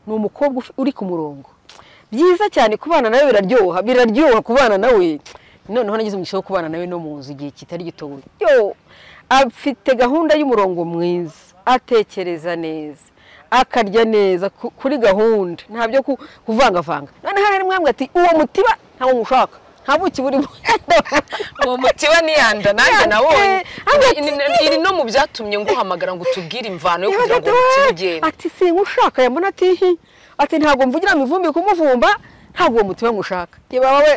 umukobwa uri ku murongo byiza cyane kubana nawe biraryoha biraryoha kubana nawe noneho nagize umugisha wo kubana nawe no mu nzu igihe kitari gitoya yo afite gahunda y'umurongo mwiza atekereza neza akarya neza ku- kuri gahunda ntabyo ku- kuvangavanga noneho hari mwambwe ati uwo mutiba ntawo mushaka nta buki burimo uwo mutiba niyanda nanjye nawonye Hagati- Ni- ni- iri no mu byatumye nguhamagara ngo utubwire imvano yo kugira ngo Hagati, umutiba "Wee!" ugende ati singushaka yambona ati hi ati ntabwo mvugira mu ivumbi kumuvumba ntabwo uwo mutima ngushaka yaba wowe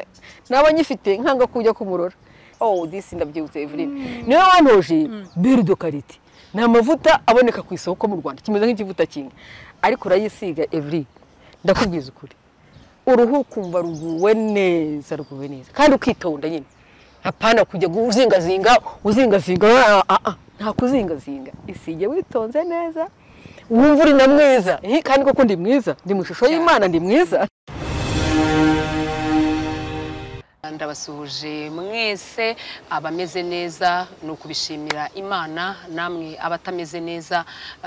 naba nyifite nkanga kujya kumurora oh this ndabyibutse Evelyn niwe wantoje belle de karite ni amavuta aboneka ku isoko mu Rwanda kimeze nk'ikivuta kinga ariko urayisiga Evelyn ndakubwiza ukuri uruhu ukumva ruguwe neza ruguwe neza kandi ukitonda nyine hapana kujya uzingazinga uzingazinga ah, ah, ah. nta kuzingazinga isige witonze neza wumva uri na mwiza Hi, kandi koko ndi mwiza ndi mu ishusho y'imana ndi mwiza ndabasuhuje mwese abameze neza ni ukubishimira imana namwe abatameze neza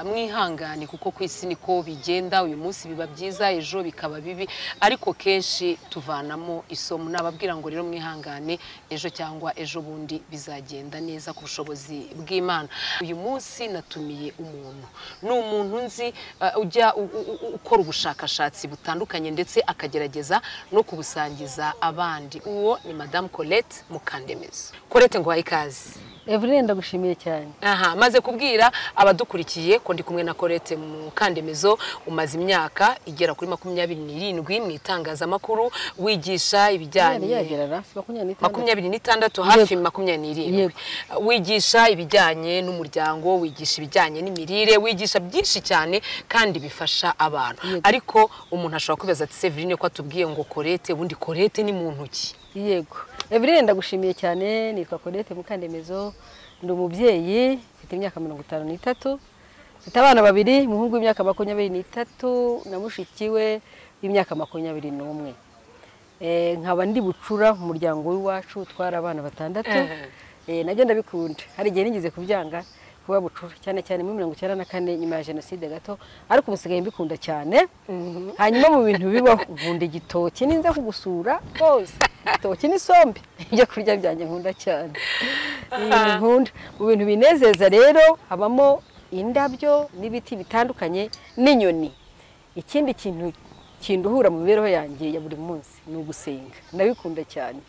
mwihangane kuko ku isi niko bigenda uyu munsi biba byiza ejo bikaba bibi ariko kenshi tuvanamo isomo nababwira ngo rero mwihangane ejo cyangwa ejo bundi bizagenda neza ku bushobozi bw'imana uyu munsi natumiye umuntu ni umuntu nzi eh, ujya u- u- u- ukora ubushakashatsi butandukanye ndetse akagerageza no kubusangiza abandi uwo ni madamu colette mukandemezo colette ngo ikaze Evelyn ndagushimiye cyane aha maze kubwira abadukurikiye ko ndi kumwe na Colette mu kandemezo umaze imyaka igera kuri makumyabiri n'irindwi mu itangazamakuru wigisha ibijyanye yagera hafi makumyabiri n'itandatu makumyabiri n'itandatu hafi Yego. makumyabiri n'irindwi Yego. wigisha ibijyanye n'umuryango wigisha ibijyanye n'imirire wigisha byinshi cyane kandi bifasha abantu Yego. ariko umuntu ashobora kwibaza ati Severine ko atubwiye ngo Colette ubundi Colette ni mu ntoki yego Evelyn ndagushimiye cyane nitwa Colette Mukandemezo ndi umubyeyi mfite imyaka mirongo itanu n'itatu mfite abana babiri umuhungu w'imyaka makumyabiri n'itatu na mushiki we w'imyaka makumyabiri n'umwe Eh, nkaba ndi bucura mu muryango w'iwacu utwara abana batandatu Eh. Eh, nabyo ndabikunda hari igihe nigeze kubyanga kuba bucura cyane cyane muri mirongo icyenda na kane nyuma ya jenoside gato ariko ubu nsigaye mbikunda cyane hanyuma mu bintu bibaho nkunda igitoki ninza kugusura rwose igitoki n'isombe ibyo kurya byanjye nkunda cyane Ni ibintu nkunda mu bintu binezeza rero habamo indabyo n'ibiti bitandukanye n'inyoni ikindi kintu kinduhura mu mibereho yanjye ya buri munsi ni ugusenga ndabikunda cyane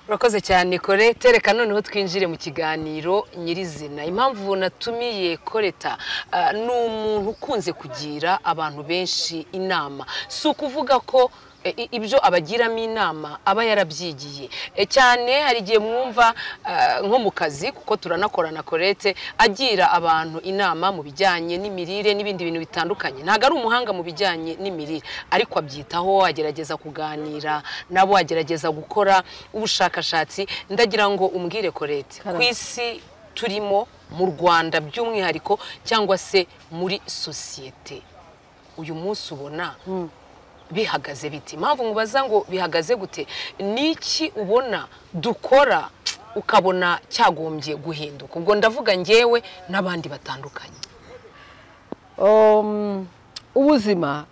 urakoze cyane Colette reka noneho twinjire mu kiganiro nyirizina impamvu natumiye Coletta ah, ni umuntu ukunze kugira abantu benshi inama si ukuvuga ko eh, i- ibyo abagiramo inama aba yarabyigiye Eh, cyane hari igihe mwumva ah, nko mu kazi kuko turanakorana Colette agira abantu inama mu bijyanye n'imirire n'ibindi bintu bitandukanye ntabwo ari umuhanga mu bijyanye n'imirire ariko abyitaho agerageza kuganira nabo agerageza gukora ubushakashatsi ndagira ngo umbwire Colette ku Karame. isi turimo mu Rwanda by'umwihariko cyangwa se muri sosiyete uyu munsi ubona bihagaze bite impamvu mubaza ngo bihagaze gute ni iki ubona dukora ukabona cyagombye guhinduka ubwo ndavuga ngewe n'abandi batandukanye Um, ubuzima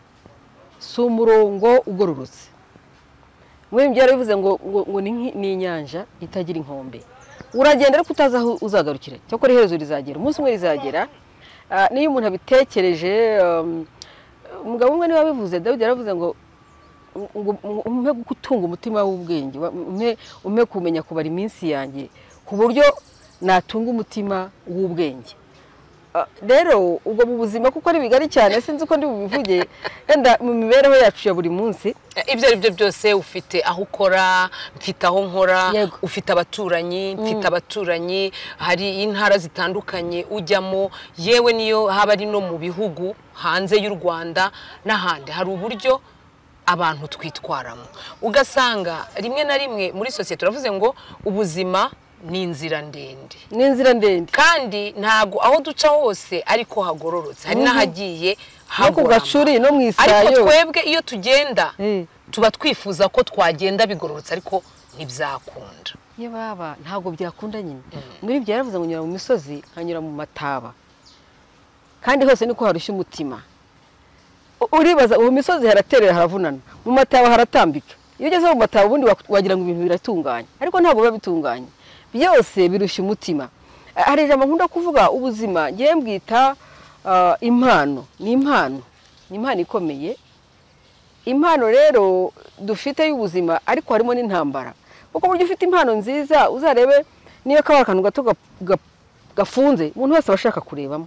si umurongo ugororotse muri ibyo yarabivuze ngo, ngo, ngo ni nk'i- ni inyanja itagira inkombe uragenda ariko utazi aho uzagarukira cyakora iherezo rizagera umunsi umwe rizagera Ah, niyo umuntu abitekereje um, umugabo umwe niwe wabivuze dawidi yaravuze ngo ngo umpe gutunga umutima w'ubwenge wa- umpe umpe kumenya kubara iminsi yanjye ku buryo natunga umutima w'ubwenge Ah, rero ubwo mu buzima kuko ari bigari cyane sinzi uko ndi bubivuge yenda mu mibereho yacu ya buri munsi ibyo ari byo byose ufite aho ukora mfite aho nkora Yego. ufite abaturanyi mfite abaturanyi hari intara zitandukanye ujyamo yewe niyo haba ari no mu bihugu hanze y'u rwanda n'ahandi hari uburyo abantu twitwaramo ugasanga rimwe na rimwe muri sosiyete uravuze ngo ubuzima ni inzira ndende ni inzira ndende kandi ntabwo aho duca hose ariko hagororotse hari n'ahagiye no ku hagorama gacuri no mu ariko isayo twebwe iyo tugenda Eh. tuba twifuza ko twagenda bigororotse ariko ntibyakunda iyo baba ntabwo byakunda nyine muri ibyo yaravuze ngo nyura mu misozi nkanyura mu mataba kandi hose niko harushya umutima uribaza ubu misozi haraterera haravunana mu mataba haratambika iyo ugeze mu mataba ubundi wagira ngo ibintu biratunganye ariko ntabwo biba bitunganye byose birushya umutima hari ijambo nkunda kuvuga ubuzima ngewe mbwita ah, impano ni impano ni impano ikomeye impano rero dufite y'ubuzima ariko harimo n'intambara kuko buryo ufite impano nziza uzarebe niyo kaba akantu gato gap- gap- gafunze umuntu wese aba ashaka kurebamo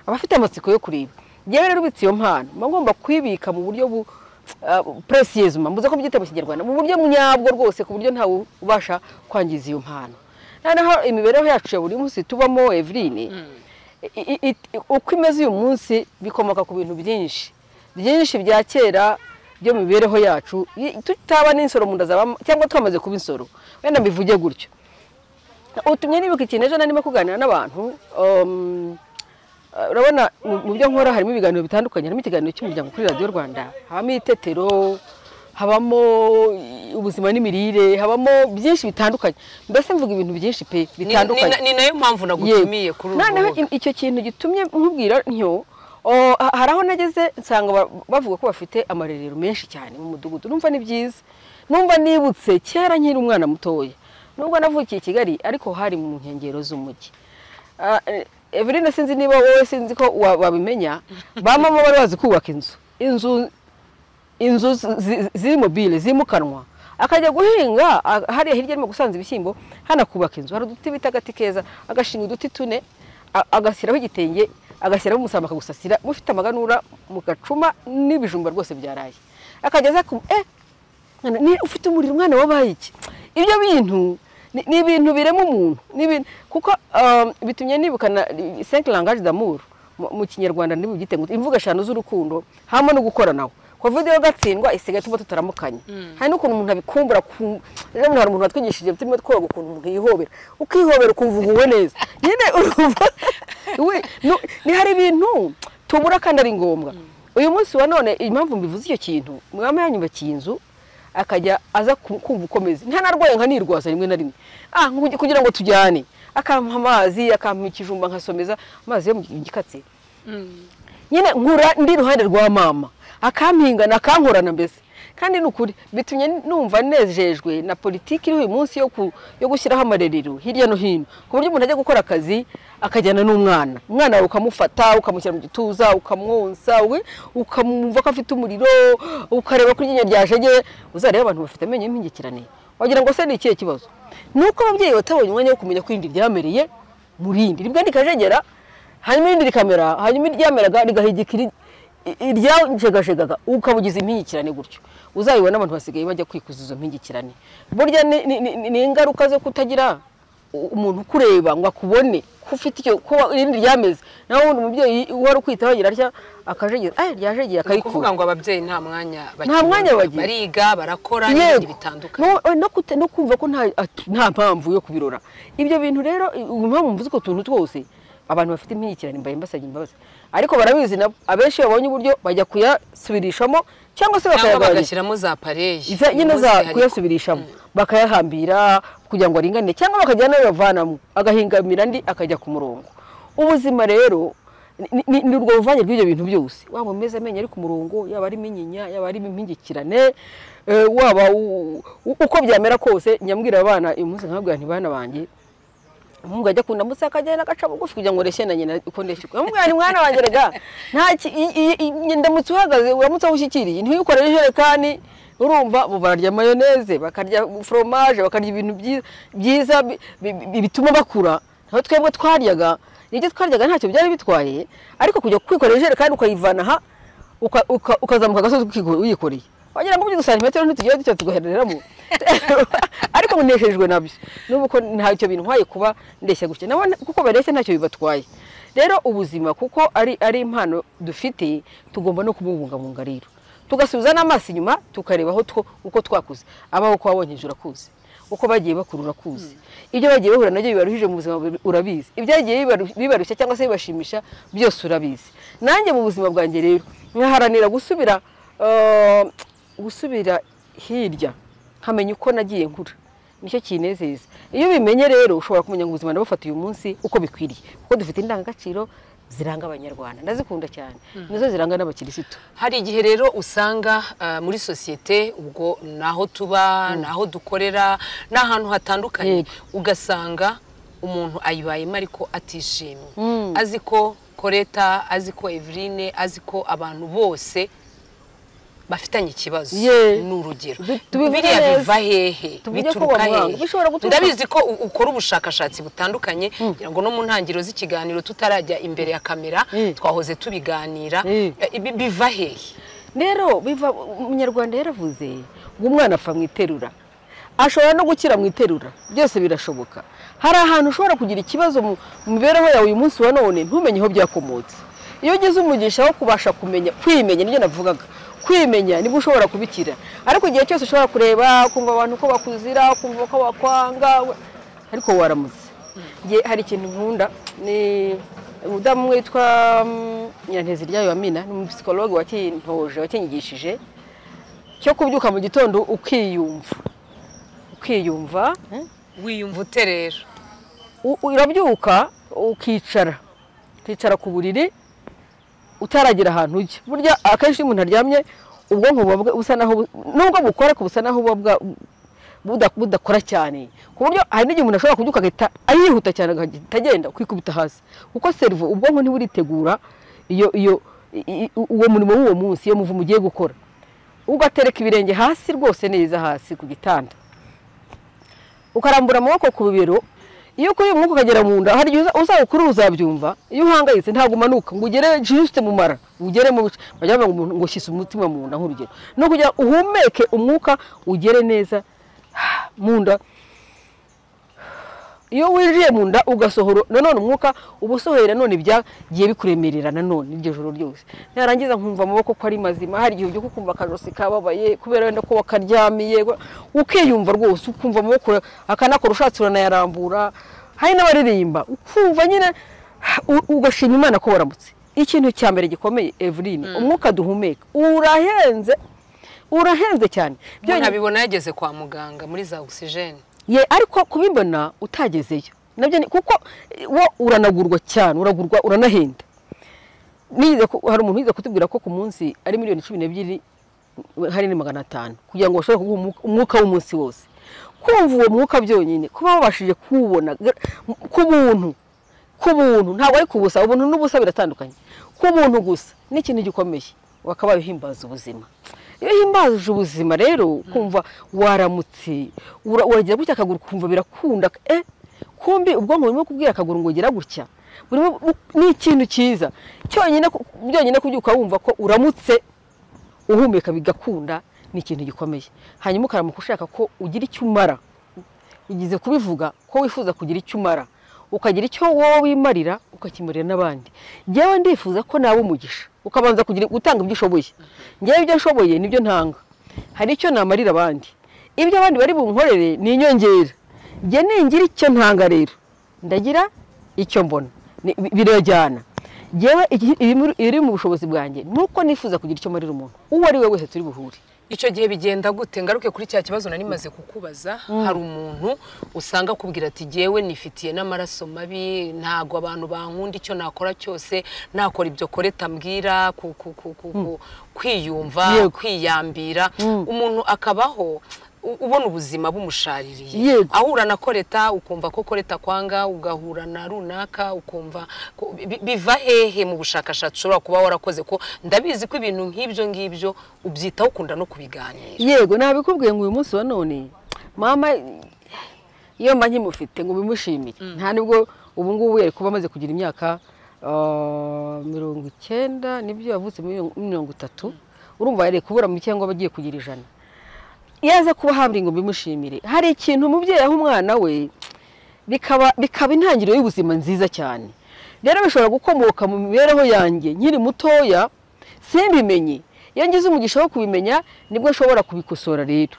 aba afite amatsiko yo kureba ngewe rero ubitse iyo mpano mba ngomba kuyibika mu buryo bu puresiyezuma mbuze ko byita mu kinyarwanda mu buryo nyabwo rwose ku buryo ntawe ubasha kwangiza iyo mpano noneho imibereho yacu ya buri munsi tubamo eveline i- i- i- uko imeze uyu munsi bikomoka ku bintu byinshi byinshi bya kera byo mu mibereho yacu i- tutaba n'insoro mu nda zabamo cyangwa twamaze kuba insoro wenda mbivuge gutyo utumye nibuka ikintu ejo narimo kuganira n'abantu um, Uh, urabona mu mu byo nkora harimo ibiganiro bitandukanye harimo ikiganiro cy'umuryango kuri radiyo rwanda habamo itetero habamo i- ubuzima n'imirire habamo byinshi bitandukanye mbese mvuga ibintu byinshi pe Ni- ni bitandukanye na- ni nayo mpamvu nagutumiye Yego. kuri uru noneho rubuga i- icyo kintu gitumye nkubwira ntyo o, ha- hari aho nageze nsanga ba- bavuga ko bafite amarerero menshi cyane mu mudugudu numva ni byiza numva nibutse kera nkiri umwana mutoya nubwo navukiye i kigali ariko hari mu nkengero z'umujyi Ah, eh, Eveline sinzi niba wowe sinzi ko wa- wabimenya ba mama bari bazi kubaka inzu inzu inzu zi- zi- ziri mobile zimukanwa akajya guhinga a- hariya hirya arimo gusanza ibishyimbo hano akubaka inzu hari uduti bita agati keza agashinga uduti tune a- agashyiraho igitenge agashyiraho umusamba akagusasira mufite amaganura mu gacuma n'ibijumba rwose byaraye akajya aza ku eh Mwana, ni ufite umuriro umwana wabaye iki ibyo bintu ni- ni ibintu birema umuntu ni ibintu kuko um, bitumye nibukana cinq langage d'amour mu mu kinyarwanda ntibubyite ngo imvugo eshanu z'urukundo hamwe no gukoranaho covid yo gatsindwa isigaye tuba tutaramukanya hari n'ukuntu umuntu abikumbura ku- rero umuntu hari umuntu watwigishije turimo twoga ukuntu umuntu yihobera ukihobera ukumva uguwe neza nyine urumva we, nu- ni hari ibintu tubura kandi ari ngombwa uyu munsi wa none impamvu mbivuze icyo kintu mwama yanyubakiye inzu akajya aza ku- kumva ukomeze ntanarwaye nkanirwaza rimwe na rimwe ah nkugi- kugira ngo tujyane akampa amazi akampa ikijumba nkasomeza amazi yo mu gikatsi nyine nkura ndi iruhande rwa mama akampingana akankorana mbese kandi ni ukuri bitumye numva nejejwe na politiki iri uyu munsi yo, ku, yo gushyiraho amarerero hirya no hino ku buryo umuntu ajya gukora akazi akajyana n'umwana umwana wawe ukamufata ukamushyira mu gituza ukamwonsa we ukamwumva ko afite umuriro ukareba ko iryinyo ryajegeye uzareba abantu bafite amenyo y'impingikirane wagira ngo se ni ikihe kibazo ni uko ababyeyi batabonye umwanya wo kumenya ko irindi ryamereye mu rindi ribwa rikajegera hanyuma irindi rikamera hanyuma iryameraga rigahigika iri- iryajegajegaga ukabugiza impingikirane gutyo uzayibona abantu basigaye bajya kwikuza izo mpingikirane burya ni- ni- ni ni ingaruka zo kutagira u- umuntu ukureba ngo akubone ko ufite icyo ko irindi ryameze nawe ubundi umubyeyi wari ukwitaho agira atya akajegera "Ay, ryajegeye ni ukuvuga akayikura ngo ababyeyi nta mwanya Nta mwanya bagira. bariga barakora n'ibindi bitandukanye No- no kute- no kumva ko nta at- nta mpamvu yo kubirora ibyo bintu rero i- impamvu mvuze ko tuntu twose abantu bafite impingikirane mbaye mbasabye imbabazi ariko barabizi nabo abenshi babonye uburyo bajya kuyasubirishamo cyangwa se cyangwa bakayagabanya bagashyiramo za pareyi Iza- nyine Uyu munsi za hari- kuyasubirishamo bakayahambira kugira ngo aringane cyangwa bakajya n'abavanamo agahingamira andi akajya ku murongo ubuzima rero ni- ni ni urwo ruvange rw'ibyo bintu byose waba umeze amenyo ari ku murongo yaba ari minyinya yaba ari impingikirane eh, waba u- u- uko byamera kose nyambwira abana uyu munsi nkabwira nti bana banjye umuhungu ajya kunda munsi akagenda agaca bugufi kugira ngo ureshye na nyina uko ndeshye uko amubwira ni mwana wanjye rega nta ki- i- i- i- i- ndamutse uhagaze uramutse aho ushyikiriye ntiwikorere ijerekani urumva bo bararya mayoneze bakarya foromaje bakarya ibintu byi- byiza bi- bi- bi- bituma bakura naho twebwe twaryaga nibyo twaryaga ntacyo byari bitwaye ariko kujya kwikorera ijerekani ukayivana aha uka- uka- ukazamuka agasozi ukigo- uyikoreye wagira ngo by'udusa santimetero ntitugira dutya tugahereramo ariko ngo nejejwe nabyo n'ubu ko ntacyo bintwaye kuba ndeshya gutya nabo nta- kuko bareshya ntacyo bibatwaye rero ubuzima kuko ari ari impano dufite tugomba no kububungabunga rero tugasubiza n'amaso inyuma tukareba aho two- uko twakuze abaho uko wabonye hejuru akuzi uko bagiye bakura urakuzi ibyo bagiye bahura nabyo bibaruhije mu buzima buri- urabizi ibyagiye bibaru- bibarushya cyangwa se bibashimisha byose urabizi nanjye mu buzima bwanjye rero nkaharanira gusubira eh, gusubira hirya nkamenya uko nagiye nkura nicyo kinezeza iyo ubimenye rero ushobora kumenya ngo ubuzima ndabufata uyu munsi uko bikwiriye kuko dufite indangagaciro ziranga abanyarwanda ndazikunda cyane nizo ziranga n'abakirisitu hari igihe rero usanga ah, muri sosiyete ubwo ni aho tuba ni aho dukorera ni ahantu hatandukanye Yego. ugasanga umuntu ayibayemo ariko atishimye Mm. azi ko koreta azi ko eveline azi ko abantu bose bafitanye ikibazo Ye. ni urugero Du- tubivuge biriya neza. biva Tuvuge hehe ko bituruka bamuhanga. hehe Bishobora guturuka- ndabizi ko u- ukora ubushakashatsi butandukanye kugira ngo no mu ntangiriro z'ikiganiro tutarajya imbere ya kamera Mm. twahoze tubiganira Mm. Eh, ibi biva hehe rero biva umunyarwanda yaravuze ngo umwana apfa mu iterura ashobora no gukira mu iterura byose birashoboka hari ahantu ushobora kugira ikibazo mu mu mibereho yawe uyu munsi wa none ntumenye aho byakomotse iyo ugize umugisha wo kubasha kumenya kwimenya nibyo navugaga kwimenya nibwo ushobora kubikira ariko igihe cyose ushobora kureba kumva abantu ko bakuzira kumva ko bakwanga we- ariko waramutse Nge hari ikintu nkunda ni umudamu umwe witwa mm, nyirantezi ryayo wa mina ni umupisikologe wakintoje wakinyigishije cyo kubyuka mu gitondo ukiyumva ukiyumva eh? wiyumva ute rero U- urabyuka ukicara ukicara ku buriri utaragira ahantu ujya burya akenshi iyo umuntu aryamye ubwonko buba bwe- busa naho bu- nubwo bukora ariko busa naho buba bwa- buda- budakora cyane ku buryo hari n'igihe umuntu ashobora kubyuka agahita yihuta cyane agahita agenda ukikubita hasi kuko serivo ubwonko ntiburitegura iyo iyo i- i- uwo murimo w'uwo munsi iyo muvu mugiye gukora ugatereka ibirenge hasi rwose neza hasi ku gitanda ukarambura amaboko ku bibero iyo ukuriye umwuka ukagera mu nda hari igihe uza- uzawukuru uzabyumva iyo uhangayitse ntabwo umanuka ngo ugere jisite mu mara ugere mu bice bajya bavuga ngo umuntu ngo shyise umutima mu nda nk'urugero no kugira ngo uhumeke umwuka ugere neza mu nda iyo winjiye mu nda ugasohora nanone umwuka uba usohoye nanone byagiye bikuremerera nanone iryo joro ryose narangiza nkumva amaboko ko ari mazima hari igihe ubyuka ukumva akajosi kababaye kubera wenda ko wakaryamiye ukiyumva rwose ukumva amaboko akanakora ushatse uranayarambura hari n'abaririmba ukumva nyine u- ugashima imana ko waramutse ikintu cya mbere gikomeye eveline umwuka duhumeka urahenze urahenze cyane umuntu Byonyine- abibona yageze kwa muganga muri za ogisijeni ye ariko kubibona utagezeyo nabyo ni kuko eh, wo uranagurwa cyane uragurwa uranahenda Nize ku- hari umuntu wize kutubwira ko ku munsi ari miliyoni cumi n'ebyiri eh, hari ni magana atanu kugira ngo bashobore kuguha umwuka- umwuka w'umunsi wose kumva uwo mwuka byonyine kuba wabashije kuwubona gra- ku buntu ku buntu ntabwo ari ku busa ubuntu n'ubusa biratandukanye ku buntu gusa ni ikintu gikomeye wakaba uhimbaza ubuzima iyo uhimbaje ubuzima rero kumva waramutse ura- uragira gutya akaguru ukumva birakunda eh kumbi ubwonko burimo kubwira akaguru ngo gira gutya burimo bu- ni ikintu cyiza cyonyine ku- byonyine kubyuka wumva ko uramutse uhumeka bigakunda ni ikintu gikomeye hanyuma ukaramuka ushaka ko ugira icyo umara igize kubivuga ko wifuza kugira icyo umara ukagira icyo wowe wimarira ukakimarira n'abandi njyewe ndifuza ko nawe umugisha ukabanza kugira gutanga ibyo ushoboye njyewe ibyo nshoboye nibyo ntanga hari icyo namarira abandi ibyo abandi bari bunkorere ni inyongera njye ningira icyo ntanga rero ndagira icyo mbona Ni- bi- birajyana njyewe iki- iri muri- iri mu bushobozi bwanjye ni uko nifuza kugira icyo marira umuntu uwo ari we wese turi buhure icyo gihe bigenda gute ngaruke kuri cya kibazo nari maze kukubaza hari umuntu usanga akubwira ati jyewe nifitiye n'amaraso mabi ntago abantu bankunda icyo nakora cyose nakora ibyo koreta mbwira ku- ku- ku- ku- ku- kwiyumva Yego. kwiyambira umuntu akabaho u- ubona ubuzima bumushariye Yego. ahura na koreta ukumva ko koreta kwanga ugahura na runaka ukumva ko- bi- biva hehe mu bushakashatsi ushobora kuba warakoze ko ndabizi ko ibintu nk'ibyo ngibyo ubyitaho ukunda no kubiganira yego nabikubwiye ngo uyu munsi wa none mama iyo mba nkimufite ngo bimushimire nta nubwo ubu ngubu yari kuba amaze kugira imyaka ah, mirongo icyenda nibyo yavutse muri mirongo- mirongo itatu urumva yari kubura mu cyangwa abagiye kugira ijana iyo aza kuba hambere ngo bimushimire hari ikintu umubyeyi aha umwana we bikaba bikaba intangiriro y'ubuzima nziza cyane rero bishobora gukomoka mu mibereho yanjye nkiri mutoya simbimenye iyo ngize umugisha wo kubimenya nibwo nshobora kubikosora rero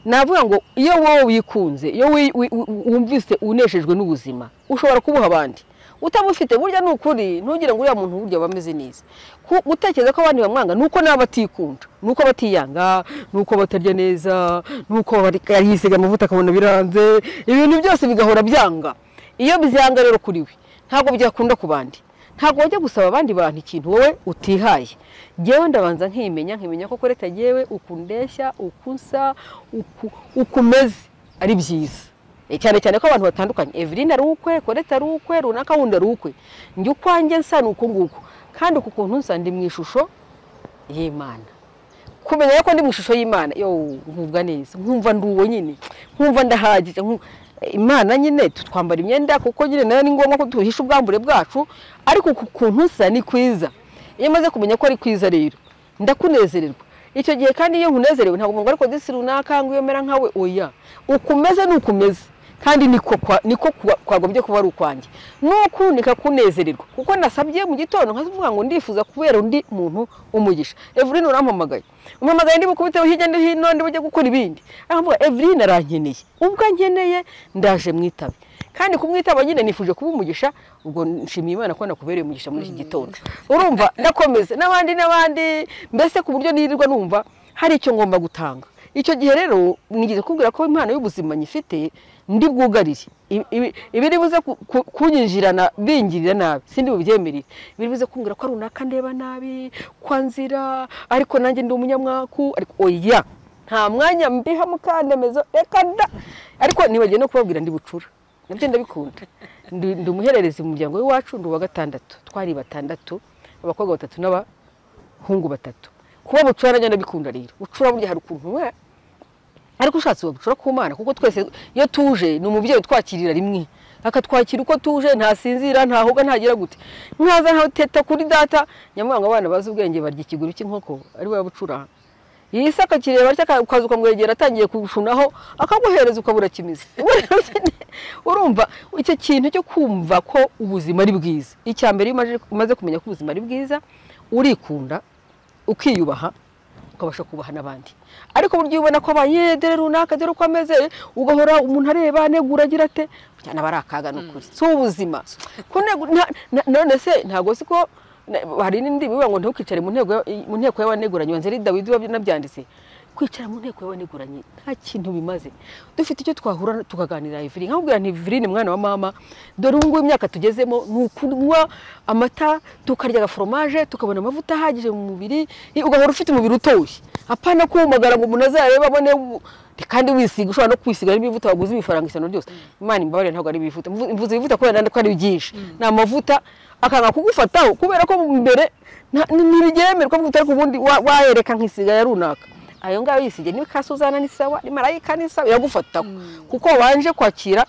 navuga ngo iyo wowe wikunze iyo wi- wi- wi- wumvise uneshejwe n'ubuzima ushobora kubuha abandi utabufite burya ni ukuri ntugire ngo uriya muntu burya aba ameze neza Ku- gutekereza ko abandi bamwanga ni uko nabo batikunda ni uko batiyanga ni uko batarya neza ni uko bari- yisiga amavuta akabona biranze ibintu byose bigahora byanga iyo bizanga rero kuri we ntabwo byakunda ku bandi ntabwo wajya gusaba abandi bantu ikintu wowe utihaye ngewe ndabanza nkimenya nkimenya ko koreta yewe ukundeshya ukunsa uku- ukumeze ari byiza Eh, cyane cyane ko abantu batandukanye Evelyn ari ukwe koreta ari ukwe runaka wundi ari ukwe njye ukwanjye nsa ni uku nguku kandi uku kuntu nsa ndi mu ishusho y'imana kumenya yuko ndi mu ishusho y'imana yo nkumva neza nkumva ndi uwo nyine nkumva ndahagije nku- imana nyine twambara imyenda kuko nyine nayo ni ngombwa ko tuhisha ubwambure bwacu ariko ku kuntu nsa ni kwiza iyo maze kumenya ko ari kwiza rero ndakunezererwa icyo gihe kandi iyo nkunezerewe ntabwo ngo ariko disi runaka ngo iyo mera nkawe oya ukumeze ni ukumeze kandi niko kwa- niko kwa- kwagombye kuba ari ukwanjye nuko nikakunezererwa kuko nasabye mu gitondo nkavuga ngo ndifuza kubera undi muntu umugisha Evelyn urampamagaye umpamagaye ndi bukubiteho hirya no hino ndi bujye gukora ibindi aho mvuga Evelyn arankeneye ubwo nkeneye ndaje mwitabe kandi kumwitaba nyine nifuje kuba umugisha ubwo nshimiye imana ko nakubereye umugisha muri iki gitondo urumva ndakomeza n'abandi n'abandi mbese ku buryo nirirwa numva hari icyo ngomba gutanga icyo gihe rero nigeze kubwira ko impano y'ubuzima nyifite ndi bwugarire Ibi- ibi- ibiri buze ku- ku- kunyinjirana bingirira nabi sindi bubyemerere ibiri buze kumbwira ko runaka ndeba nabi kwanzira ariko nanjye ndi umunyamwaku ariko oya nta mwanya mbiha mukandemezo reka da ariko nibagiwe no kubabwira ndi bucura nabyo ndabikunda Ndi- ndi umuhererezi mu muryango w'iwacu ndi uwa gatandatu twari batandatu abakobwa batatu n'aba hungu batatu kuba bucura nanjye ndabikunda rero bucura burya hari ukuntu we ariko ushatse wagucura ku mana kuko twese iyo tuje ni umubyeyi utwakirira rimwe akatwakira uko tuje ntasinzira ntahoga ntagira gute nkaza nkateta kuri data nyamwanga abana bazi ubwenge barya ikiguru cy'inkoko ari we bucura iyi se akakireba atya aka- ukaza ukamwegera atangiye kushunaho akaguhereza ukabura kimizi urumva icyo kintu cyo kumva ko ubuzima ari bwiza icya mbere iyo umaze- umaze kumenya ko ubuzima ari bwiza urikunda ukiyubaha ukabasha kubaha n'abandi ariko burya iyo ubona ko abaye dore runaka dore uko ameze ugahora umuntu areba anegura agira ate burya nawe ari akaga ni ukuri si ubuzima Kunegu- nta- na- none se ntabwo si ko na- hari n'indi bivuga ngo ntukicare mu ntego ya- mu nteko y'abaneguranye wanze ari dawidi nabyanditse kwicara mu nteko y'abaneguranye nta kintu bimaze dufite icyo twahura tukaganira Evelyn nkabwira nti Evelyn mwana wa mama dore ubu ngubu imyaka tugezemo ni ukunywa amata tukarya agaforomaje tukabona amavuta ahagije mu mubiri i- ugahora ufite umubiri utoshye apana kumagara ngo umuntu azarebe abone u- kandi wisiga ushobora no kwisiga n'ibivuta waguze ibifaranga isano ryose imana imbabarire ntabwo ari ibivuta Mvu- mvuze ibivuta kubera nandi ko ari byinshi ni amavuta akanga kugufataho kubera ko mu mbere nta- ni- ntibyemerwa kuko utari ubundi wa- wayereka nk'isiga ya runaka ayo ngayo yisige niba ikasuzana ni sawa ni marayika ni sawa iragufataho kuko wanje kwakira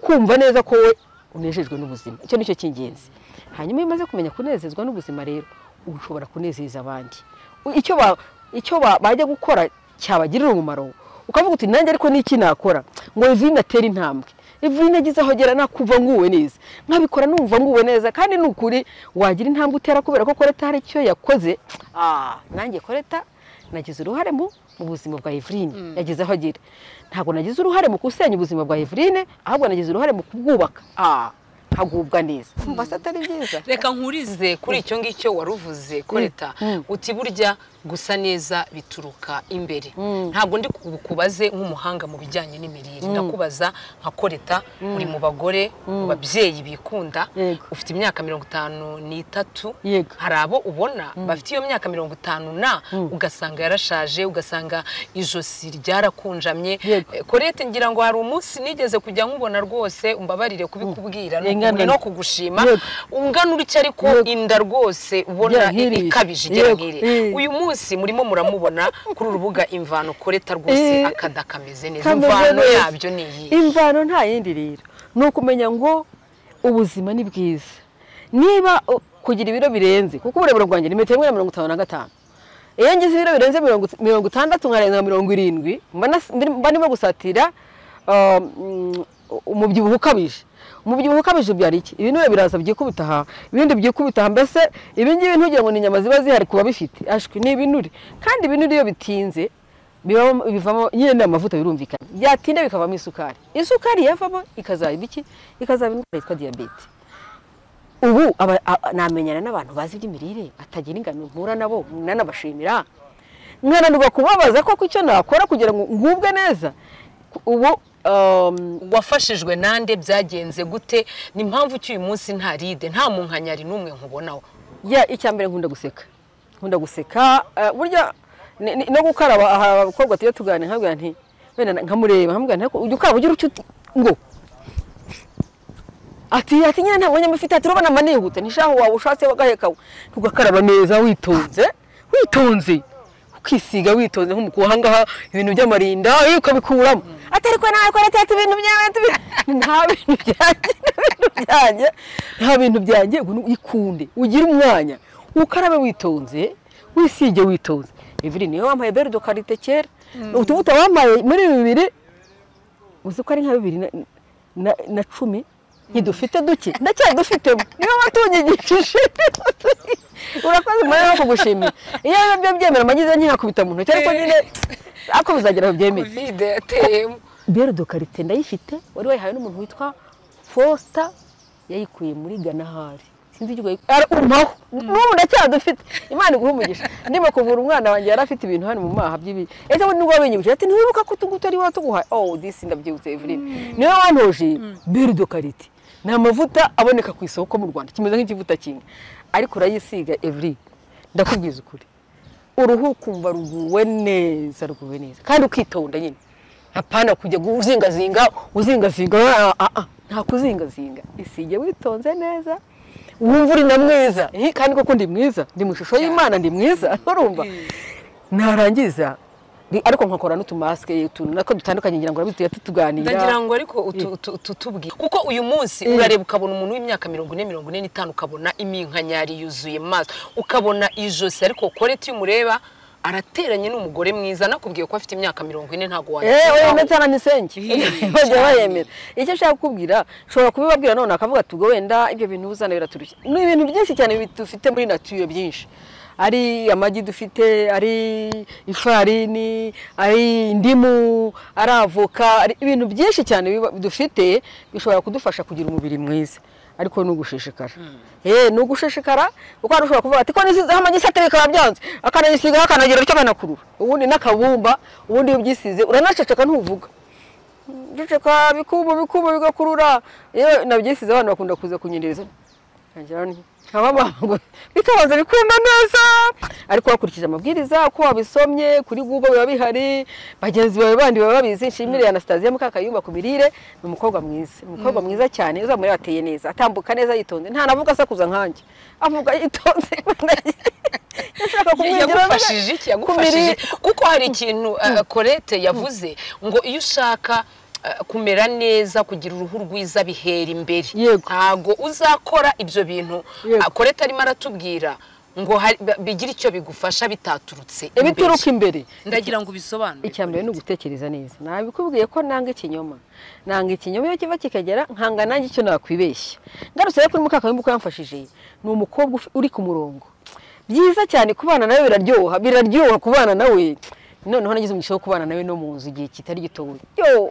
kumva neza ko we unejejwe n'ubuzima icyo nicyo cy'ingenzi hanyuma iyo umaze kumenya kunezezwa n'ubuzima rero uba ushobora kunezeza abandi U- icyo ba- icyo ba- bajya gukora cyabagirira umumaro ukavuga uti nanjye ariko n'iki nakora ngo Evelyn atere intambwe Evelyn agize aho agera nakumva nguwe neza nkabikora numva nguwe neza kandi ni ukuri wagira intambwe utera kubera ko koreta hari icyo yakoze ah nanjye koreta nagize uruhare mu mu buzima bwa Evelyn yagize aho agira ntabwo nagize uruhare mu gusenya ubuzima bwa Evelyn ahubwo nagize uruhare mu kubwubaka ah nkagubwa neza mbasa atari byiza reka nkurize kuri icyo ngicyo wari uvuze koreta uti burya gusa neza bituruka imbere ntabwo ndi kubaze nk'umuhanga mu bijyanye n'imirire ndakubaza nka koreta uri mu bagore mu babyeyi bikunda Yego. ufite imyaka mirongo itanu n'itatu Yego. hari abo ubona bafite iyo myaka mirongo itanu na ugasanga yarashaje ugasanga ijosi ryarakunjamye Yego. Eh, korete ngira ngo hari umunsi nigeze kujya nkubona rwose umbabarire kubikubwira ni Ingana- ukuri no kugushima Yego. ungana utya ariko Yego. inda rwose ubona Igera nk'iriya. ikabije igera Yego. nk'iriya Eh. uyu munsi murimo muramubona kuri urubuga imvano koreta rwose Eh. akada kameze neza Kameze imvano neza. yabyo ni iyi imvano nta yindi rero ni ukumenya ngo ubuzima ni bwiza niba uh, kugira ibiro birenze kuko uburebure bwanjye ni metero imwe na mirongo itanu na gatanu iyo ngize ibiro birenze mirongo- mirongo itandatu nkarenza mirongo irindwi mba nas- mba ndimo gusatira um, umubyibuho ukabije umubyibuho ukabije ubyara iki ibinure biraza byikubita aha ibindi byikubita aha mbese ibingibi ntugira ngo ni inyama ziba zihari kuba bifite ashwi ni ibinure kandi ibinure iyo bitinze bibamo- bivamo nyine ni amavuta birumvikana byatinda bikavamo isukari isukari yavamo ikazaba ibiki ikazaba indwara yitwa diyabete ubu aba- a- namenyana n'abantu bazi iby'imirire batagira ingano mpura nabo nanabashimira nkananirwa kubabaza koko icyo nakora kugira ngo ngubwe neza ubu um, wafashijwe nande byagenze gute ni impamvu uyu munsi nta ride nta munkanyari n'umwe nkubonaho ya icya mbere nkunda guseka nkunda guseka eh, burya ni- ni- no gukaraba aha abakobwa tujya tuganira nkabwira nti wenda na- nkamureba nkamubwira nti ariko ujya ukaraba ugira icyo uti- ngo ati ati nyine nta mwanya mufite ati urabona manihuta ntishaho waba ushatse wagaheka ugakaraba neza witonze witonze ukisiga witonze nk'umukuru ahangaha ibintu by'amarinda iyo ukabikuramo ati ariko nawe ko natatu ibintu byawe tubi- nta bintu byanjye nta bintu byanjye nta bintu byanjye ngo ni- ikunde ugire umwanya ukarabe witonze wisige witonze Evelyn niyo wambaye berudo karite kera utubuto wambaye muri bibiri uzi ko ari nka bibiri na, na, na cumi ntidufite duke ndacyadufitemo niyo watunyigishije urakoze mwana no kugushimira iyo rero byo byemera amagize ntinakubita mu ntoki ariko nyine ariko bizagera aho byemera kovide yateyemo berudo karite ndayifite wari wayihawe n'umuntu witwa Foster yayikuye muri ganahari sinzi icyo yayi- Ara- umpaho n'ubu ndacyadufite imana iguhe umugisha ndimo kuvura umwana wanjye yari afite ibintu hano mu maha by'ibi ese wowe nibwo wabinyibukije ati ntiwibuka ko utu ngutu ari wowe tuguhaye oh disi ndabyibutse Evelyn niwe wantoje berudo karite ni amavuta aboneka ku isoko mu rwanda kimeze nk'ikivuta kinga ariko urayisiga Evelyn ndakubwiza ukuri uruhu ukumva ruguwe neza ruguwe neza kandi ukitonda nyine hapana kujya gu- uzingazinga uzingazinga ah, ah, ah, nta kuzingazinga isige witonze neza wumva uri na mwiza Hi, kandi koko ndi mwiza ndi mu ishusho y'imana ndi mwiza urumva narangiza Ni- ariko nkakora n'utumasike utuntu nako dutandukanye ngira ngo urabizi tuganira ndagira ngo ariko utu- utu- tutubwire kuko uyu munsi urareba ukabona umuntu w'imyaka mirongo ine mirongo ine n'itanu ukabona iminkanyari yuzuye mu maso ukabona ijosi ariko koreti iyo umureba arateranye n'umugore mwiza nakubwiye ko afite imyaka mirongo ine ntabwo Eh, oya wanyitaho ndetse n'isenge bajya bayemera icyo nshaka kukubwira ushobora kubibabwira none akavuga ati ubwo wenda ibyo bintu uzana biraturushya ni ibintu byinshi cyane bi- dufite muri nature byinshi ari amagi dufite ari ifarini ari indimu ari avoka ari ibintu byinshi cyane biba- dufite bishobora kudufasha kugira umubiri mwiza ariko ni ugushishikara eh ni ugushishikara kuko hari ushobora kuvuga ati ko nisizeho amagi isatire bikaba byanze akanayisigaho akanagira bityo akanakurura ubundi n'akabumba ubundi iyo ubyisize uranaceceka ntuvuga biceka bikubu bikubu bigakurura iyo nabyisize abantu bakunda kuza kunyereza nkagira nti nkaba mama ngo bikabaza bikunda neza ariko wakurikije amabwiriza uko wabisomye kuri google biba bihari bagenzi bawe bandi baba babizi nshimire Anastasia Mukakayumba ku mirire ni umukobwa mwiza ni umukobwa mwiza cyane uzamuri ateye neza atambuka neza yitonze nta navuga asakuza nkanjye avuga yitonze yashaka yagufashije iki yagufashije kuko hari ikintu uh, korete yavuze ngo iyo ushaka uh, kumera neza kugira uruhu rwiza bihera imbere Yego. ntago uzakora ibyo bintu Yego. uh, korete arimo aratubwira ngo hari- ba- bigire icyo bigufasha bitaturutse imbere ibituruka imbere ndagira ngo ubisobanure icya mbere ni ugutekereza neza nabikubwiye ko nanga ikinyoma nanga ikinyoma iyo kiva kikagera nkanga nanjye icyo nakwibeshya ngarutse rero kuri mukakawimba uko yamfashije ni umukobwa ufi- uri ku murongo byiza cyane kubana nawe biraryoha biraryoha kubana nawe noneho nagize umugisha wo kubana nawe no mu nzu igihe kitari gitoya yo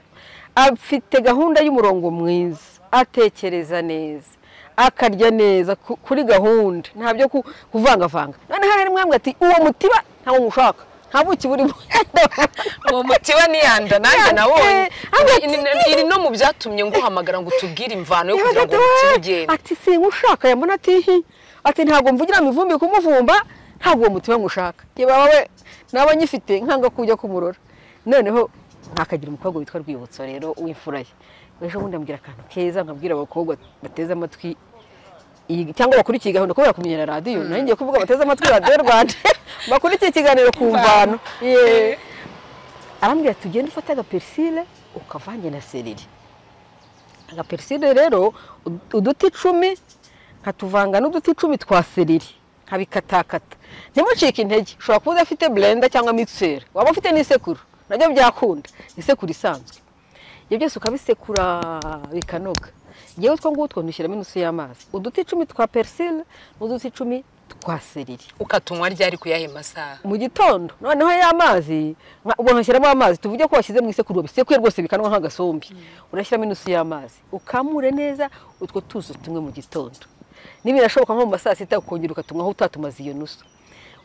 afite gahunda y'umurongo mwiza atekereza neza akarya neza ku- kuri gahunda ntabyo ku- kuvangavanga noneho hari mwambwe ati uwo mutiba ntawo mushaka nta buki burimo uwo mutiba niyanda nanjye nabonye Eh, hagati- Ni- ni- iri no mu byatumye nguhamagara ngo utubwire imvano yo kugira ngo Ibaga ati, umutiba "Wee, ugende ati singushaka yambona ati hi ati ntabwo mvugira mu ivumbi kumuvumba ntabwo uwo mutima ngushaka yaba wowe naba nyifite nkanga kujya kumurora noneho ntakagira umukobwa witwa rwibutso rero w'imfura ye ejo bundi ambwira akantu keza nkabwira abakobwa bateze amatwi iyi- cyangwa bakurikiye iyi gahunda kubera kumenyera radiyo nanjye ngiye kuvuga bateze amatwi radiyo rwanda bakurikiye ikiganiro ku mvano Yeah. arambwira ati ugende ufate agaperisile ukavange na sereri agaperisile rero ud- uduti icumi nkatuvanga n'uduti icumi twa seriri nkabikatakata ntimucike intege ushobora kuba udafite blender cyangwa mixer waba ufite n'isekuru nabyo byakunda isekuru isanzwe ibyo byose ukabisekura bikanoga yewe utwo ngutwo ndushyiramo inusu y'amazi uduti icumi twa perisile n'uduti icumi twa seriri ukatunywa ryari kuyahe masaha mu gitondo noneho ya mazi nka- ubwo nkashyiramo amazi tuvuge ko washyize mu isekuru bisekuye rwose bikanwa nk'agasombe urashyiramo inusu y'amazi ukamure neza utwo tuzi tumwe mu gitondo nibirashoboka nko mu ma saa sita ukongera ukatunywaho utatumaze iyo nusu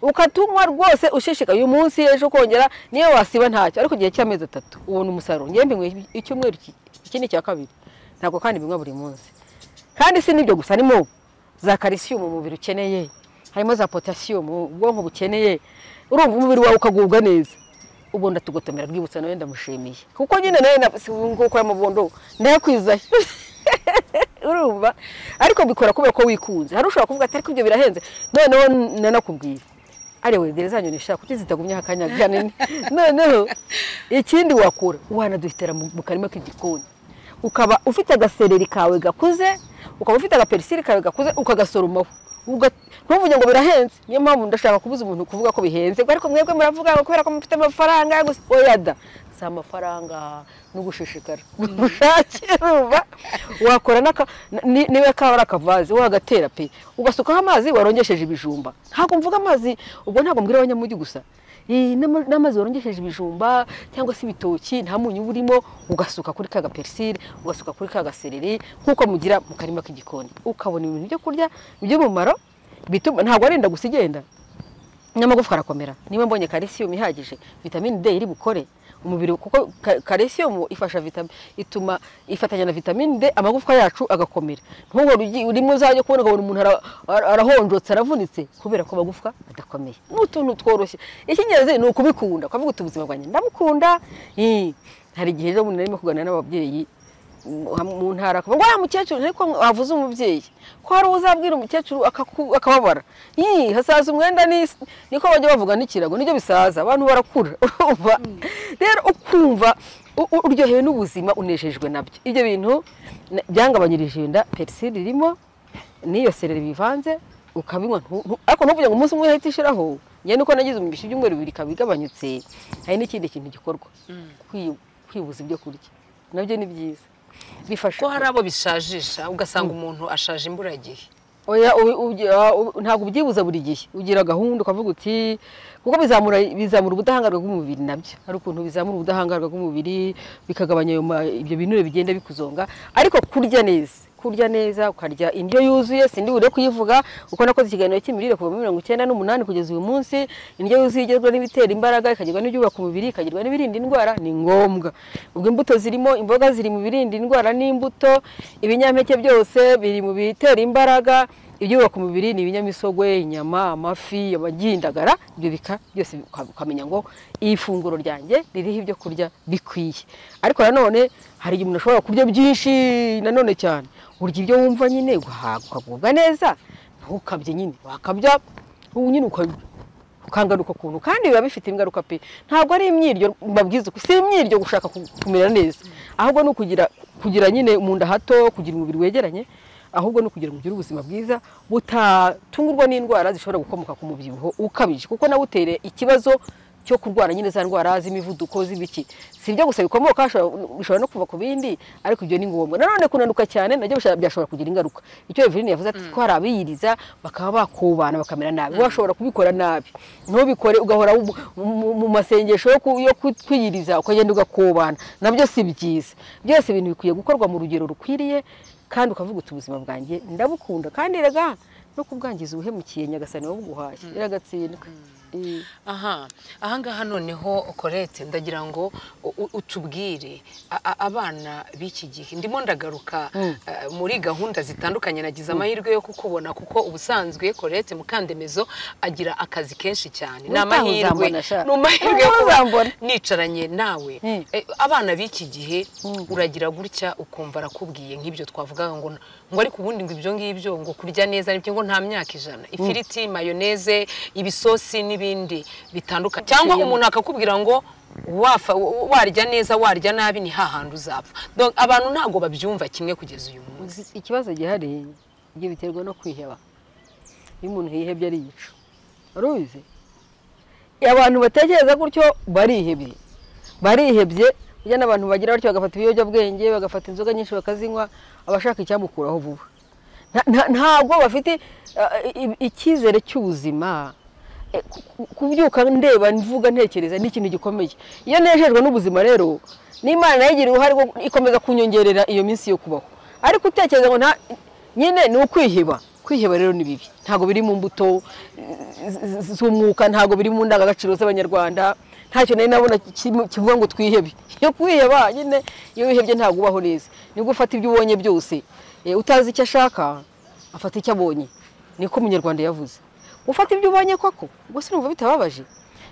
ukatunywa rwose ushishikaye uyu munsi ejo kongera niyo wasiba ntacyo ariko igihe cy'amezi atatu ubona umusaruro ngembe nkwe icyumweru iki- iki ni icya kabiri ntabwo kandi binywa buri munsi kandi si n'ibyo gusa harimo za kalisiyumu umubiri ukeneye harimo za potasiyumu ubwonko bukeneye urumva umubiri wawe ukagubwa neza ubundi atugotomera rwibutsa nawe ndamushimiye kuko nyine nawe na- si nguko y'amabondo ndayakwizayo urumva ariko mbikora kubera ko wikunze hari ushobora kuvuga ati ariko ibyo birahenze noneho nanakubwira ariwe gereza zanyu nishaka kuki zitagumyeho akanya kanini noneho ikindi wakura wanaduhitira mu mu karima k'igikoni ukaba ufite agasereri kawe gakuze ukaba ufite agaperisiri kawe gakuze ukagasoromaho Uga- ntuvuge ngo birahenze niyo mpamvu ndashaka kubuza umuntu kuvuga ko bihenze ariko mwebwe muravuga ngo kubera ko mufite amafaranga yo gusa oya da si amafaranga no gushishikara ubushake urumva wakora n'aka ni- niba kaba ari akavazi wagatera pe ugasukaho amazi warongesheje ibijumba ntabwo mvuga amazi ubwo ntabwo mbwira abanyamujyi gusa Iyi n'ama- n'amazi warongesheje ibijumba cyangwa se ibitoki nta munyu uba urimo ugasuka kuri ka gaperisire ugasuka kuri ka gasereri nk'uko mugira mu karima k'igikoni ukabona ibintu byo kurya by'umumaro bituma ntabwo arinda gusa igenda n'amagufwa arakomera niba mbonye kalisiyumu ihagije vitamini D iri bukore umubiri kuko ka- kalisiyumu ifasha vitamine ituma ifatanya na vitamini D amagufwa yacu agakomera ntuhore ugi- urimo uzajya kubona ukabona umuntu ara- ara- arahonjotse aravunitse kubera ko amagufwa adakomeye ni utuntu tworoshye icy'ingenzi ni ukubikunda ukavuga uti ubuzima bwanjye ndamukunda Eh, hari igihe rero umuntu arimo kuganira n'ababyeyi mu mu ntara akavuga ngo wa mukecuru ariko wavuze umubyeyi ko hari uzabwira umukecuru akaku- akababara yii hasaza umwenda n'isi niko bajya bavuga n'ikirago nibyo bisaza abantu barakura urumva rero ukumva u- u- uryohewe n'ubuzima unejejwe nabyo ibyo bintu na- byangabanyirije inda perisiri irimo n'iyo sereri bivanze ukabinywa ntu- ntu- ariko ntuvuge ngo umunsi umwe uhita ishiraho njye nuko nagize umugisha ibyumweru bibiri ikaba igabanyutse hari n'ikindi kintu gikorwa Kwi- kwibuza ibyo kurya nabyo ni byiza bifasha ko hari abo bishajisha ugasanga umuntu ashaje imburagihe oya ubi- ubi- ah, ubi- ntabwo ubyibuza buri gihe ugira gahunda ukavuga uti kuko bizamura bizamura ubudahangarwa bw'umubiri nabyo hari ukuntu bizamura ubudahangarwa bw'umubiri bikagabanya ayo ma- ibyo binure bigenda bikuzonga ariko kurya neza kurya neza ukarya indyo yuzuye sindi bure kuyivuga uko nakoze ikiganiro cy'imirire kuva muri mirongo icyenda n'umunani kugeza uyu munsi indyo yuzuye igizwe n'ibitera imbaraga ikagirwa n'ibyubaka umubiri ikagirwa n'ibirinda indwara ni ngombwa ubwo imbuto zirimo imboga ziri mu birinda indwara n'imbuto ibinyampeke byose biri mu bitera imbaraga ibyubaka umubiri ni ibinyamisogwe inyama amafi amagi indagara ibyo bika byose uka- ukamenya ngo iyi funguro ryanjye ririho ibyo kurya bikwiye ariko nanone hari igihe umuntu ashobora kurya byinshi nanone cyane urya ibyo wumva nyine ugahaga ukagubwa neza ntukabye nyine wakabya ubu nyine ukabya ukangaruka ukuntu kandi biba bifite ingaruka pe ntabwo ari imyiryo mbabwiza uku si imyiryo gushaka ku- kumera neza ahubwo ni ukugira kugira nyine mu nda hato kugira umubiri wegeranye ahubwo ni ukugira ngo ugire ubuzima bwiza butatungurwa n'indwara zishobora gukomoka ku mubyibuho ukabije kuko nawe utere ikibazo cyo kurwara nyine za ndwara z'imivuduko z'ibiki si ibyo gusa bikomoka hashobora- bishobora no kuva ku bindi ariko ibyo ni ngombwa nanone kunanuka cyane nabyo bisha- byashobora kugira ingaruka icyo Eveline yavuze ati ko hari abiyiriza bakaba bakubana bakamera nabi washobora kubikora nabi ntubikore ugahora mu- mu- mu masengesho yo ku- yo ku- kwiyiriza ukagenda ugakubana nabyo si byiza byose ibintu bikwiye gukorwa mu rugero rukwiriye kandi ukavuga uti ubuzima bwanjye ndabukunda kandi rega no kubwangiza ubuhemukiye nyagasani wabuguhaye iragatsindwa Eh. aha ahangaha noneho korete ndagira ngo u- u- utubwire a- a- abana b'iki gihe ndimo ndagaruka eh, muri gahunda zitandukanye nagize amahirwe yo kukubona kuko ubusanzwe korete mukandemezo agira akazi kenshi cyane ni Utaha amahirwe uzambona sha. ni amahirwe yo Utaha kuba uzambona. nicaranye nawe Mm. Eh, abana b'iki gihe uragira gutya ukumva arakubwiye nk'ibyo twavugaga ngo ngo ariko ubundi ngo ibyo ngibyo ngo kurya neza nibyo ngo nta myaka ijana ifiriti mayoneze ibisosi n'ibindi bitandukanye cyangwa Biciyemo. umuntu akakubwira ngo wafa w- warya neza warya nabi ni hahandi uzapfa Donc, abantu ntabwo babyumva kimwe kugeza uyu munsi Iki- ikibazo gihari ibyo biterwa no kwiheba iyo umuntu yihebye ariyica uruzi abantu batekereza gutyo barihebye barihebye burya n'abantu bagira batyo bagafata ibiyobyabwenge bagafata inzoga nyinshi bakazinywa abashaka icyamukuraho vuba Nta- nta- ntabwo bafite ah, i- icyizere cy'ubuzima Eh, ku- ku- kubyuka ndeba mvuga ntekereza ni ikintu gikomeye iyo nejejwe n'ubuzima rero n'imana nayo igira uruhare rwo ikomeza kunyongerera iyo minsi yo kubaho ariko utekereza ngo nta nyine ni ukwiheba kwiheba rero ni bibi ntabwo biri mu mbuto eh, z- z'umwuka ntabwo biri mu ndangagaciro z'abanyarwanda ntacyo nari nabona kimwe kivuga ngo twihebe iyo kwiheba nyine iyo wihebye ntabwo ubaho neza nibwo ufata ibyo ubonye byose Eh, utazi icyo ashaka afata icyo abonye niko umunyarwanda yavuze ufata ibyo ubonye koko ubwo se numva bitababaje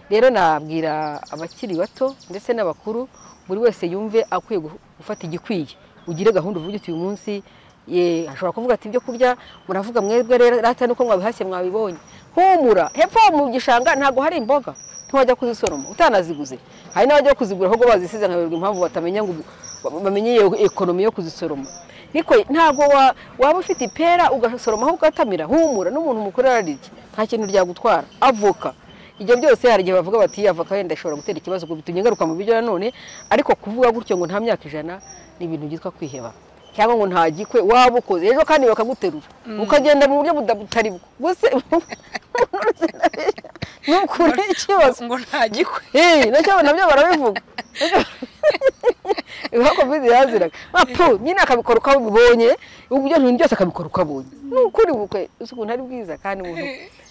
rero nabwira abakiri bato ndetse n'abakuru buri wese yumve akwiye gu- gufata igikwiye ugire gahunda uvuga uti uyu munsi ye ashobora kuvuga ati ibyo kurya muravuga mwebwe rero rata nuko mwabihashye mwabibonye humura hepfo mu gishanga ntabwo hari imboga ntiwajya kuzisoroma utanaziguze hari n'abajya kuzigura ahubwo bazisize nkaberwa impamvu batamenya ngo ubu- bamenye iyo ekonomi yo kuzisoroma niko ntabwo wa- waba ufite ipera ugasoroma aho ugatamira humura n'umuntu mukuru ararirya nta kintu ryagutwara avoka ibyo byose hari igihe bavuga bati iyi avoka wenda ishobora gutera ikibazo ngo bitumye ngaruka mu biryo nanone ariko kuvuga gutyo ngo nta myaka ijana ni ibintu byitwa kwiheba cyangwa ngo ntagikwe waba ukoze ejo kandi bakaguterura ukagenda mu buryo buda- butari bwo gusa ntukure ikibazo ngo ntagikwe Eh, nacyo nabyo barabivuga ibihugu bizi yaziraga apu nyine akabikora uko abibonye ibyo bintu byose akabikora uko abonye ni ukuri bukwe uzi ukuntu ari bwiza kandi umuntu